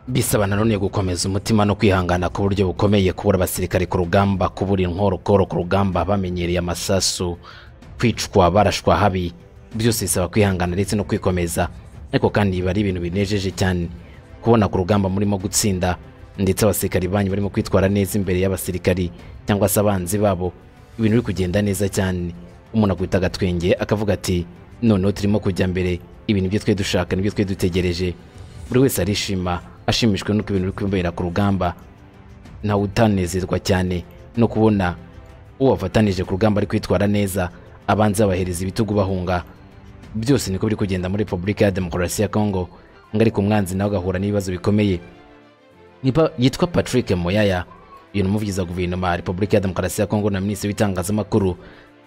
bisaba nanone gukomeza umutima no kwihangana ku buryo bukomeye kubura abasirikare ku rugamba kubura inkorokoro ku rugamba bamenyereye amasasu kwicwa barashwa habi byose bisaba kwihangana ndetse no kwikomeza ariko kandi biba ari ibintu binejeje cyane kubona ku rugamba murimo gutsinda ndetse abasirikari banyu barimo kwitwara neza imbere y'abasirikari cyangwa se abanzi babo ibintu biri kugenda neza cyane umuntu akubita agatwenge akavuga ati noneho turimo kujya mbere ibintu ibyo twe dushaka n'ibyo twe dutegereje buri wese arishima ashimishwe n'uko ibintu biri kwibera ku rugamba nawe utanezerwa cyane no kubona uwo wafatanije ku rugamba ari kwitwara neza abanza bahereza ibitugu bahunga byose niko biri kugenda muri repubulika ya demokarasi ya kongo ngo ariko umwanzi nawe agahura n'ibibazo bikomeye Nipa- yitwa patrick moyaya uyu ni umuvugizi wa guverinoma ya repubulika ya demokarasi ya kongo na minisitiri w'itangazamakuru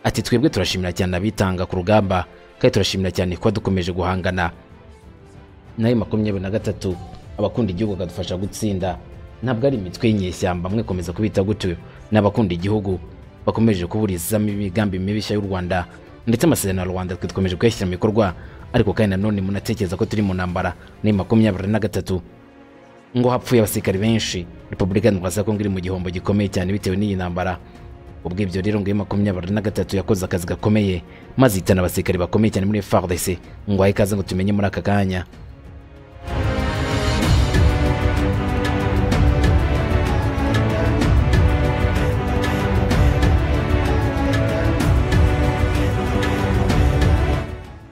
ati twebwe turashimira cyane abitanga ku rugamba kandi turashimira cyane kuba dukomeje guhangana nayo makumyabiri na gatatu abakunda igihugu bakadufasha gutsinda ntabwo ari imitwe y'inyeshyamba mwekomeza kubita gutyo ni abakunda igihugu bakomeje kuburizamo imigambi mibishya y'u rwanda ndetse amasezerano ya rwanda twe dukomeje kuyashyira mu bikorwa ariko kandi nanone munatekereza ko turi mu ntambara ni makumyabiri na gatatu ngo hapfuye abasirikari benshi repubulika ya demokarasi ya kongo iri mu gihombo gikomeye cyane bitewe n'iyi ntambara ubwo ibyo rero ngo iyo makumyabiri na gatatu yakoze akazi gakomeye maze ihitana abasirikari bakomeye cyane muri fardc ngo ahe ikaze ngo tumenye muri aka kanya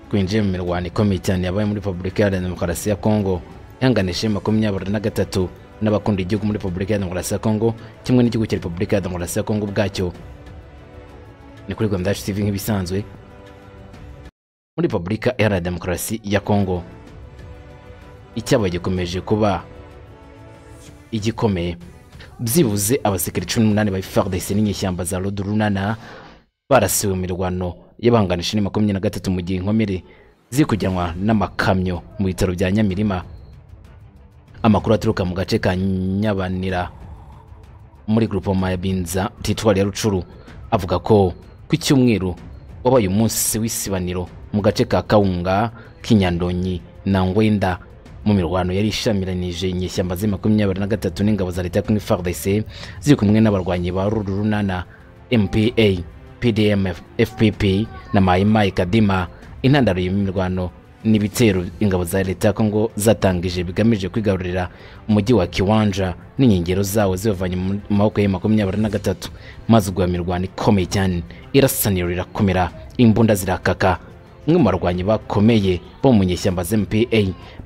twinjiye mu mirwano ikomeye cyane yabaye muri repubulika ya demokarasi ya kongo yanganije makumyabiri na gatatu n'abakunda igihugu muri repubulika ya demokarasi ya kongo kimwe n'igihugu cya repubulika ya demokarasi ya kongo ubwacyo ni kuri rwanda yacu tv nk'ibisanzwe muri repubulika iharanira demokarasi ya kongo icyabaye gikomeje kuba igikomeye byibuze abasirikare cumi n'umunani ba fardc n'inyeshyamba za rodurunana barasiwe mu mirwano y'abanganije ni makumyabiri na gatatu mu gihe inkomere ziri kujyanwa n'amakamyo mu bitaro bya nyamirima amakuru aturuka mu gace ka nyabanira muri grupoma ya binza titwari ya rucuru avuga ko ku cyumweru wabaye umunsi w'isibaniro mu gace ka kawunga k'inyandonyi na ngwenda mu mirwano yari ishamiranije inyeshyamba z'i makumyabiri na gatatu n'ingabo za leta ya kumwe fardc ziri kumwe n'abarwanyi ba rurunana mpa pdm fpp na mayimayi kadima intandaro y'imirwano n'ibitero ingabo za leta ya kongo zatangije bigamije kwigarurira umujyi wa kiwanja n'inkengero zawo zibavanye mu maboko ya makumyabiri na gatatu maze ubwo iyo mirwano ikomeye cyane irasaniro rirakomera imbunda zirakaka umwe mu barwanyi bakomeye bo mu nyeshyamba za mpa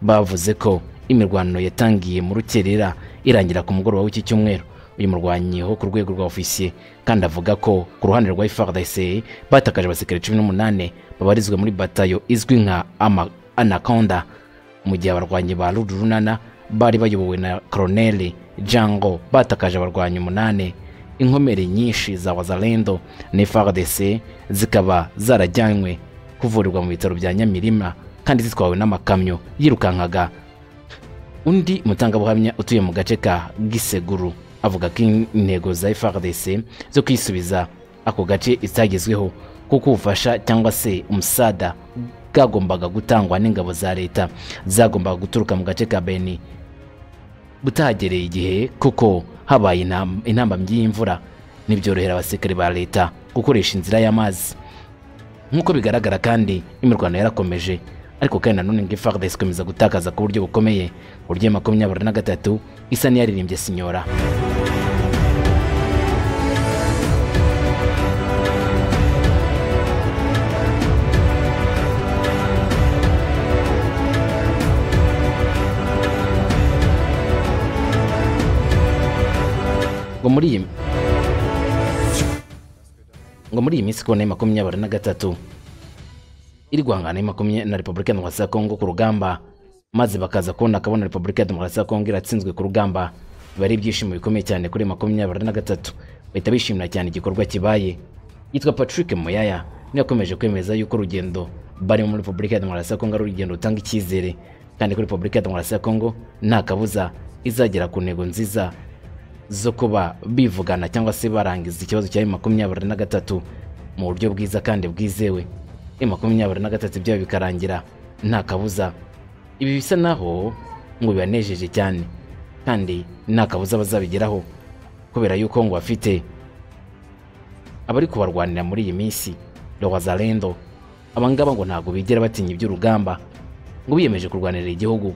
bavuze ko imirwano yatangiye mu rukerera irangira ku mugoroba w'iki cyumweru uyu murwanyi wo ku rwego rwa ofisiye kandi avuga ko ku ruhande rwa frdc batakaje abasirikare cumi n'umunani babarizwa muri batayo izwi nka Ama- anaconda mu gihe abarwanyi ba rurunana bari bayobowe na koroneli jango batakaje abarwanyi umunani inkomere nyinshi za wazalendo na frdc zikaba zarajyanywe kuvurirwa mu bitaro bya nyamirima kandi zitwawe n'amakamyo yirukankaga undi mutangabuhamya utuye mu gace ka giseguru avuga ko intego za frdc zo kwisubiza ako gace itagezweho kuko ubufasha cyangwa se umusada bwagombaga gutangwa n'ingabo za leta zagombaga guturuka mu gace ka beni butagereye igihe kuko habaye intam- intambamyi y'imvura ntibyorohera abasirikare ba leta gukoresha inzira y'amazi nk'uko bigaragara kandi imirwano yarakomeje ariko kandi nanone ngo frdc ikomeza gutakaza ku buryo bukomeye ku buryo iya makumyabiri na gatatu isa n'iyaririmbye sinyora ngo muri iyi ngo muri iyi minsi kubona ya makumyabiri na gatatu iri guhangana ya makumyabiri na repubulika ya demokarasi ya kongo ku rugamba maze bakaza kubona akabona repubulika ya demokarasi ya kongo iratsinzwe ku rugamba biba ari ibyishimo bikomeye cyane kuri makumyabiri na gatatu bahita bishimira cyane igikorwa kibaye yitwa patrick moyaya niwe yakomeje kwemeza yuko urugendo barimo muri repubulika ya demokarasi ya kongo ari urugendo rutanga icyizere kandi ko repubulika ya demokarasi ya kongo nta kabuza izagera ku ntego nziza zo kuba bivugana cyangwa se barangiza ikibazo cya makumyabiri na gatatu mu buryo bwiza kandi bwizewe makumyabiri na gatatu ibyayo bikarangira nta kabuza ibi bisa naho ngo bibanejeje cyane kandi nta kabuza bazabigeraho kubera yuko ngo bafite abari kubarwanira muri iyi minsi Lowazalendo abangaba ngo ntabwo bigera batinya iby'urugamba ngo biyemeje kurwanirira igihugu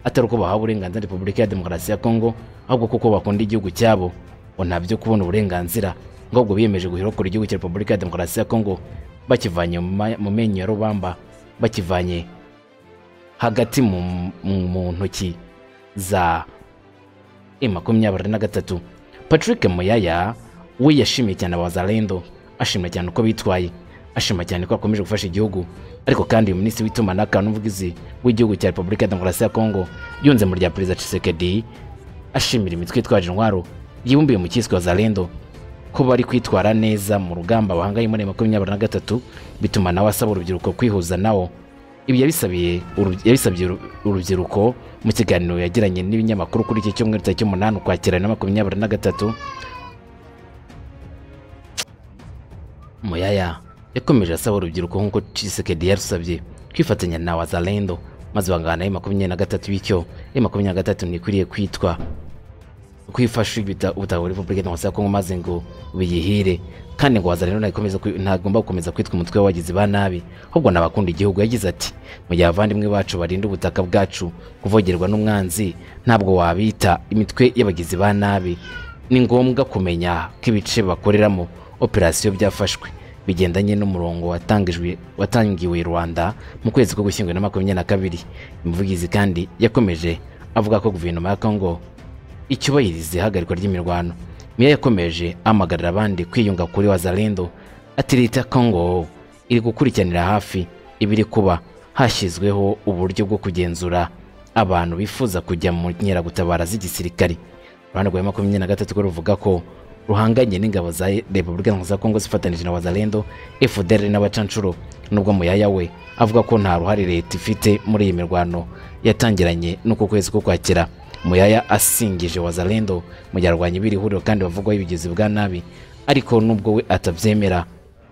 atari uko bahawe uburenganzira Repubulika ya Demokarasi ya Kongo ahubwo kuko bakunda igihugu cyabo ngo nta byo kubona uburenganzira ngo ahubwo biyemeje guhirokura igihugu cya Repubulika ya Demokarasi ya Kongo bakivanye mu ma- mu menyo ya rubamba bakivanye hagati mu, mu, mu ntoki za E makumyabiri na gatatu Patrick Muyaya we yashimiye cyane abazalendo ashimira cyane uko bitwaye ashima cyane ko bakomeje gufasha igihugu ariko kandi uyu minisitiri w'itumanaho kandi n'ubuvugizi w'igihugu cya repubulika ya demokarasi ya kongo yunze mu rya perezida Tshisekedi ashimira imitwe itwaje intwaro yibumbiye mu cyiswe wazalendo ko bari kwitwara neza mu rugamba bahangaye muri makumyabiri na gatatu bituma nawe asaba urubyiruko kwihuza nawo ibi yabisabiye uru- yabisabye uru- urubyiruko mu kiganiro yagiranye n'ibinyamakuru kuri iki cyumweru tariki umunani ukwakira na makumyabiri na gatatu Muyaya yakomeje asaba urubyiruko nk'uko Tshisekedi yarusabye kwifatanya na wazalendo maze bangana na makumyabiri na gatatu bityo M makumyabiri na gatatu ntikwiriye kwitwa uko ifashe ibita ubutaka muri Repubulika Demokarasi ya Kongo maze ngo biyihire kandi ngo wazalendo ntakomeza kwi- ntagomba gukomeza kwitwa umutwe w'abagizi ba nabi ahubwo n'abakunda igihugu yagize ati mu gihe abavandimwe bacu barinda ubutaka bwacu kuvogerwa n'umwanzi ntabwo wabita imitwe y'abagizi ba nabi ni ngombwa kumenya ko ibice bakoreramo operasiyo byafashwe bigendanye n'umurongo watangijwe watangiwe Rwanda mu kwezi ko gushyingo na makumyabiri na kabiri umuvugizi kandi yakomeje avuga ko guverinoma ya Kongo icyubahiriza ihagarikwa ry'imirwano Meya yakomeje ahamagarira abandi kwiyunga kuri wazalendo ati leta ya kongo iri gukurikiranira hafi ibiri kuba hashyizweho uburyo bwo kugenzura abantu bifuza kujya mu nkeragutabara z'igisirikare uruhande rwa makumyabiri na gatatu rwo ruvuga ko ruhanganye n'ingabo za repubulika iharanira za kongo zifatanije na wazalendo fdr n'abacanshuro nubwo muyaya we avuga ko nta ruhare leta ifite muri iyi mirwano yatangiranye n'uku kwezi ko kwakira Muyaya asingije Wazalendo mu gihe arwanya ibiri huriro kandi bavugwaho ibigizi bwa nabi ariko nubwo we atabyemera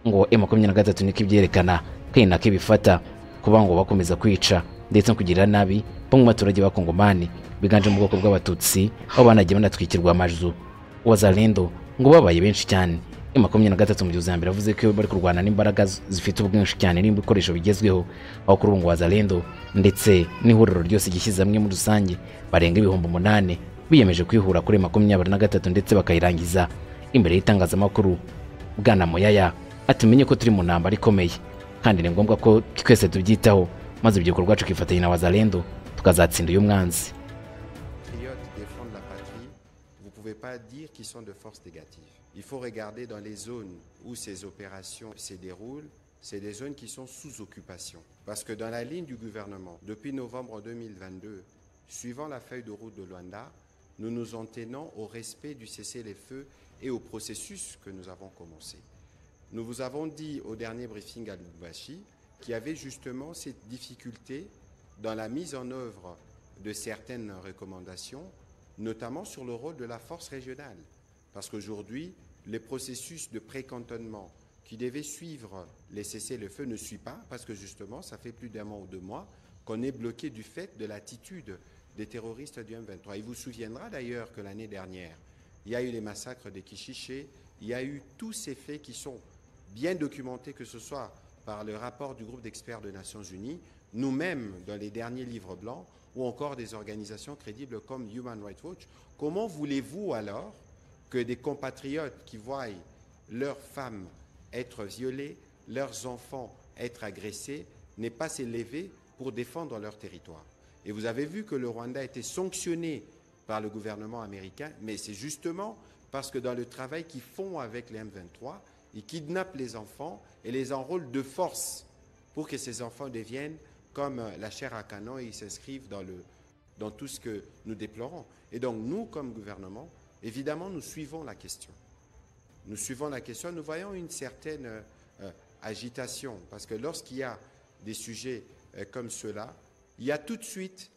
ngo M23 niko ibyerekana kandi nako ibifata kuba ngo bakomeza kwica ndetse no kugirira nabi bamwe mu baturage b'Abakongomani biganje mu bwoko bw'Abatutsi aho banagiye banatwikirwa amazu Wazalendo ngo babaye benshi cyane M23 mu gihe uza mbere avuze ko bari kurwana n'imbaraga z- zifite ubwinshi cyane n'ibikoresho bigezweho aho kuri ubu ngo Wazalendo ndetse n'ihuriro ryose gishyize hamwe muri rusange barenga ibihumbi umunani biyemeje kwihura kuri makumyabiri na gatatu ndetse bakayirangiza imbere y'itangazamakuru bwana Muyaya atumenye ko turi mu ntambara ikomeye kandi ni ngombwa ko twese tubyitaho maze urubyiruko rwacu kifatanya na Wazalendo tukazatsinda uyu mwanzi patriotes défendent la patrie, vous ne pouvez pas dire qu'ils sont de force négative. Il faut regarder dans les zones où ces opérations se déroulent, c'est des zones qui sont sous occupation. Parce que dans la ligne du gouvernement, depuis novembre 2022, suivant la feuille de route de Luanda, nous nous en tenons au respect du cessez-les-feux et au processus que nous avons commencé. Nous vous avons dit au dernier briefing à Lubumbashi qu'il y avait justement cette difficulté dans la mise en œuvre de certaines recommandations, notamment sur le rôle de la force régionale. Parce qu'aujourd'hui, les processus de précantonnement qui devaient suivre les cessez-le-feu ne suivent pas, parce que justement, ça fait plus d'un mois ou deux mois qu'on est bloqué du fait de l'attitude des terroristes du M23. Il vous souviendra d'ailleurs que l'année dernière, il y a eu les massacres de Kichiché, il y a eu tous ces faits qui sont bien documentés, que ce soit par le rapport du groupe d'experts des Nations Unies, nous-mêmes dans les derniers livres blancs, ou encore des organisations crédibles comme Human Rights Watch. Comment voulez-vous alors que des compatriotes qui voient leurs femmes être violées, leurs enfants être agressés, n'aient pas s'élever pour défendre leur territoire et vous avez vu que le Rwanda a été sanctionné par le gouvernement américain, mais c'est justement parce que dans le travail qu'ils font avec les M23, ils kidnappent les enfants et les enrôlent de force pour que ces enfants deviennent comme euh, la chair à canon et ils s'inscrivent dans, le- dans tout ce que nous déplorons. Et donc nous, comme gouvernement, évidemment, nous suivons la question. Nous suivons la question, nous voyons une certaine euh, euh, agitation, parce que lorsqu'il y a des sujets euh, comme cela, il y a tout de suite